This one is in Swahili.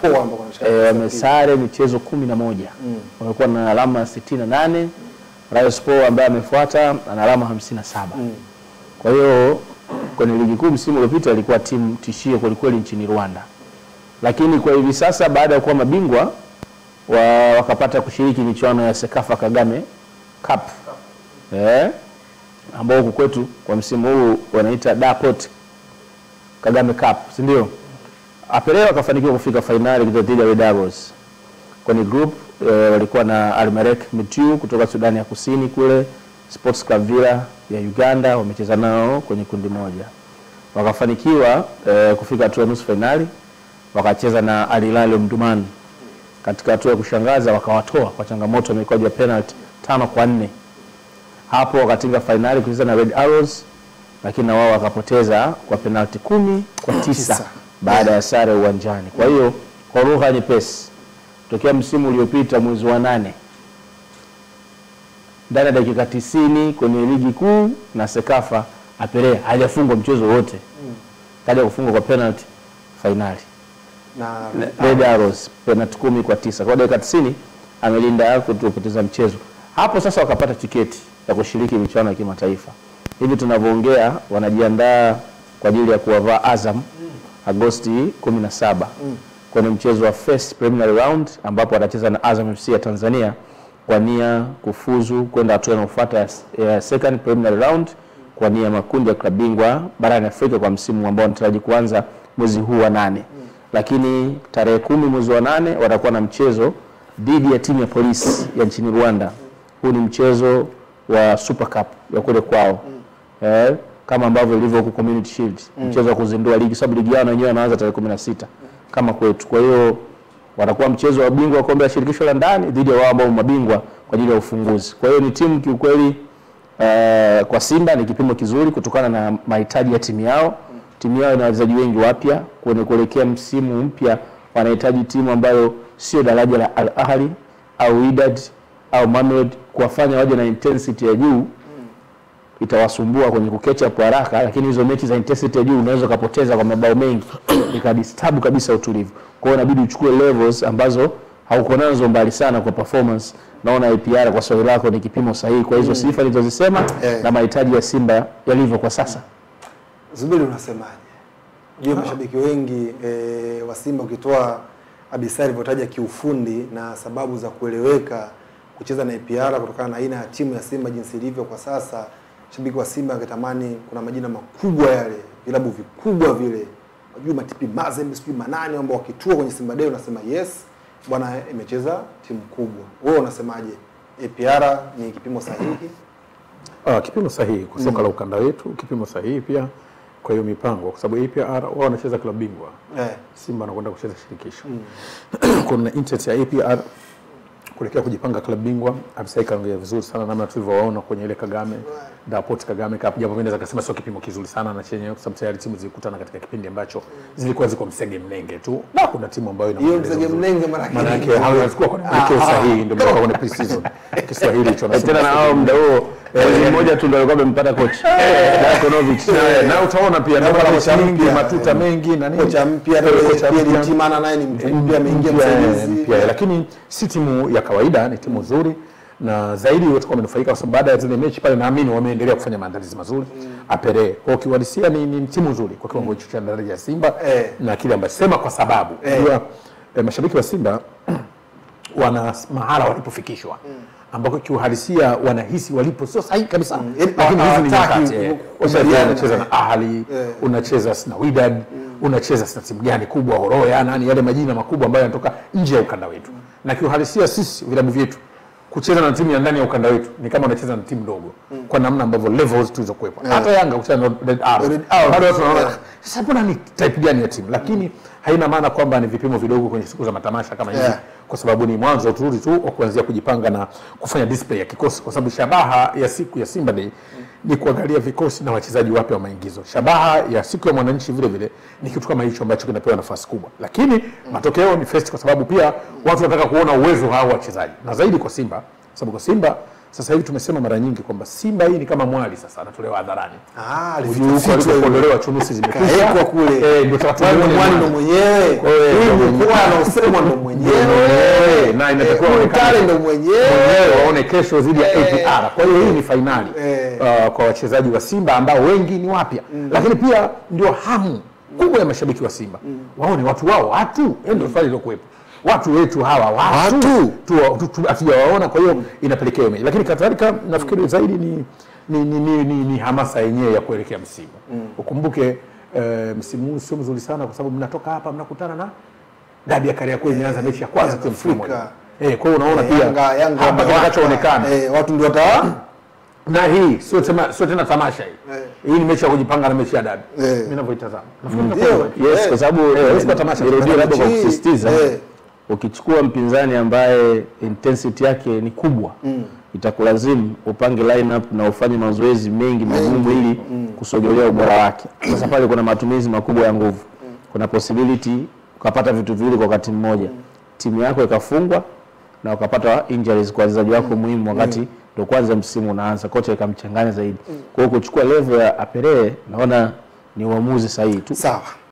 Sport ambao wanashika e, wamesare michezo kumi na moja wamekuwa na alama sitini na nane Rayo Sport ambaye amefuata ana alama hamsini na saba kwa hiyo kwenye ligi kuu msimu uliopita ilikuwa timu tishio kwelikweli nchini Rwanda, lakini kwa hivi sasa baada ya kuwa mabingwa wa, wakapata kushiriki michuano ya Sekafa Kagame Cup eh, ambao huku kwetu kwa msimu huu wanaita Dapot Kagame Cup, si ndio? Apere wakafanikiwa kufika fainali dhidi ya Red Arrows. Kwenye group eh, walikuwa na Almerek Mitiu kutoka Sudani ya Kusini kule, Sports Club Villa ya Uganda wamecheza nao kwenye kundi moja. Wakafanikiwa eh, kufika hatua ya nusu fainali, wakacheza na Al Hilal Omdurman. Katika hatua ya kushangaza wakawatoa kwa changamoto ya mikwaju ya penalty tano kwa nne. Hapo wakatinga fainali kucheza na Red Arrows, lakini na wao wakapoteza kwa penalty kumi kwa tisa Tisa. baada ya sare uwanjani. Kwa hiyo kwa lugha nyepesi, tokea msimu uliopita mwezi wa nane ndani ya dakika tisini kwenye ligi kuu na Sekafa Apere hajafungwa mchezo wote, kaja kufungwa kwa penalty fainali na Red Arrows penalty kumi kwa tisa kwa dakika 90 amelinda kutopoteza mchezo. Hapo sasa wakapata tiketi ya kushiriki michuano ya kimataifa. Hivi tunavyoongea wanajiandaa kwa ajili ya kuwavaa Azam Agosti 17 kwenye mchezo wa first preliminary round ambapo watacheza na Azam FC ya Tanzania kwa nia kufuzu kwenda hatua inayofuata ya, ya second preliminary round kwa nia ya makundi ya klabu bingwa barani Afrika kwa msimu ambao wanataraji kuanza mwezi huu wa nane lakini tarehe kumi mwezi wa nane watakuwa na mchezo dhidi ya timu ya polisi ya nchini Rwanda. Huu ni mchezo wa Super Cup ya kule kwao eh, kama ambavyo ilivyo huku Community Shield, mchezo wa kuzindua ligi, sababu ligi yao na wenyewe wanaanza tarehe kumi na sita kama kwetu. Kwa hiyo watakuwa mchezo wa bingwa wa kombe la shirikisho la ndani dhidi ya wao ambao mabingwa kwa ajili ya ufunguzi. Kwa hiyo ni timu kiukweli eh, kwa Simba ni kipimo kizuri kutokana na mahitaji ya timu yao. Timu yao ina wachezaji wengi wapya kwenye kuelekea msimu mpya, wanahitaji timu ambayo sio daraja la Al Ahly au Wydad au Mamelodi, kuwafanya waje na intensity ya juu itawasumbua kwenye kukecha kwa haraka, lakini hizo mechi za intensity ya juu unaweza ukapoteza kwa mabao mengi ikadisturb kabisa utulivu. Kwa hiyo inabidi uchukue levels ambazo hauko nazo mbali sana kwa performance. Naona APR kwa swali lako ni kipimo sahihi kwa hizo sifa nilizozisema Eh. na mahitaji ya Simba yalivyo kwa sasa. Zuberi, unasemaje? Juu mashabiki wengi e, wa Simba ukitoa Abisa alivyotaja kiufundi na sababu za kueleweka kucheza na APR kutokana na aina ya timu ya Simba jinsi ilivyo kwa sasa, shabiki wa Simba angetamani kuna majina makubwa yale, vilabu vikubwa vile, wajui matipi Mazembe, sijui manani, ambao wakitua kwenye Simba Day unasema yes bwana, imecheza timu kubwa. Wewe unasemaje? APR ni kipimo sahihi? Ah, kipimo sahihi kwa soka la ukanda wetu, kipimo sahihi pia kwa hiyo mipango, kwa sababu APR wao wanacheza klabu bingwa, Eh. Simba anakwenda kucheza shirikisho. Kuna interest ya APR kuelekea kujipanga klabu bingwa. Abisai kaongea vizuri sana namna tulivyowaona kwenye ile Kagame Dapot Kagame Cup, japo mimi naweza kusema sio kipimo kizuri sana na chenye, kwa sababu tayari timu zilikutana katika kipindi ambacho zilikuwa ziko msege mnenge tu, na kuna timu ambayo ina Hiyo mwendelezo mzege mzuri. mnenge maana maana yake hawazikuwa kwenye mwelekeo sahihi, ndio maana kwenye pre-season Kiswahili hicho Eh, nasema Tena na wao muda huo mwezi mmoja tu ndio alikuwa amempata coach Dakonovic. Eh, na utaona pia Na ndio kocha kocha mingi mpya, matuta mengi na nini kocha mpya Eh, kocha pia mpya. Timana naye ni mtu mpya ameingia mpya, eh, msaidizi. mpya, lakini si timu ya kawaida, ni timu nzuri na zaidi watakuwa wamenufaika kwa sababu baada ya zile mechi pale, naamini wameendelea kufanya maandalizi mazuri apere kwa kiuhalisia ni, ni timu nzuri kwa kiwango hicho cha daraja ya Simba Eh. na kile ambacho sema kwa sababu Eh. unajua eh, mashabiki wa Simba wana mahala walipofikishwa ambako kiuhalisia wanahisi walipo sio sahihi kabisa, Yaani lakini hizi ni hawataki nyakati eh. kukubaliana Unacheza na- na Ahli, Eh. unacheza na Wydad, unacheza na timu gani kubwa Horoya, nani yale majina makubwa ambayo yanatoka nje ya ukanda wetu, na kiuhalisia sisi vilabu vyetu kucheza na timu ya ndani ya ukanda wetu ni kama unacheza na timu ndogo kwa namna ambavyo levels tulizokuwepo. Hata Yanga kucheza na Red Arrows, Red Arrows, bado watu wanaona yeah. sasa mbona ni type gani ya timu, lakini haina maana kwamba ni vipimo vidogo kwenye siku za matamasha kama hizi Yeah. kwa sababu ni mwanzo turi tu wa kuanzia kujipanga na kufanya display ya kikosi, kwa sababu shabaha ya siku ya Simba Day ni kuangalia vikosi na wachezaji wapya wa maingizo. Shabaha ya siku ya mwananchi vile vile ni kitu kama hicho ambacho kinapewa nafasi kubwa, lakini matokeo ni fest, kwa sababu pia watu wanataka kuona uwezo wa hao wachezaji, na zaidi kwa Simba, sababu kwa Simba Sasa hivi tumesema mara nyingi kwamba Simba hii ni kama mwali sasa anatolewa hadharani. Ah, Ujue huko alifichwa alikoondolewa chunusi zimekwisha. Kaekwa kule. Eh, ndio tunataka Mwani tuone mwani ndo mwali. mwenyewe. Kwa hiyo Hii ndo mkoa anaosemwa ndo mwenyewe. mwenyewe. Na inatakiwa Eh, aonekane. Mtale ndo mwenyewe. Wenyewe waone kesho dhidi ya APR. Kwa hiyo hii ni fainali Eh. uh, kwa wachezaji wa Simba ambao wengi ni wapya, lakini pia ndio hamu kubwa ya mashabiki wa Simba waone watu wao watu, hiyo ndio swali lilokuwepo watu wetu hawa watu, Watu. tu- tu- tu- hatujawaona, kwa hiyo inapelekea hiyo mechi. Lakini kadhalika nafikiri zaidi ni ni, ni, ni, ni, ni hamasa yenyewe ya kuelekea msimu ukumbuke eh, msimu huu sio mzuri sana kwa sababu mnatoka hapa mnakutana na dabi ya Kariakoo imeanza mechi ya kwanza tu msimu mmoja. Afrika. Eh, kwa hiyo unaona Eh, pia Yanga Yanga hapa wamewaka. kitakachoonekana Eh, watu ndio wata na hii sio tena sio tena tamasha hii Eh. hii ni mechi ya kujipanga na mechi ya dabi Eh. mimi ninavyoitazama Nafikiri Ndio. inakuwa hivyo. Yes, Eh, kwa sababu eh, eh, sio tamasha. nirudie labda kwa Mechi hii, kusisitiza eh. ukichukua mpinzani ambaye intensity yake ni kubwa itakulazimu upange lineup na ufanye mazoezi mengi magumu ili kusogelea ubora wake. Sasa pale kuna matumizi makubwa ya nguvu, kuna possibility ukapata vitu viwili kwa wakati mmoja, timu yako ikafungwa na ukapata injuries kwa wachezaji wako muhimu wakati ndo kwanza msimu unaanza, kocha ikamchanganya zaidi. Kwa hiyo kuchukua level ya Apere naona ni uamuzi sahihi tu. sawa.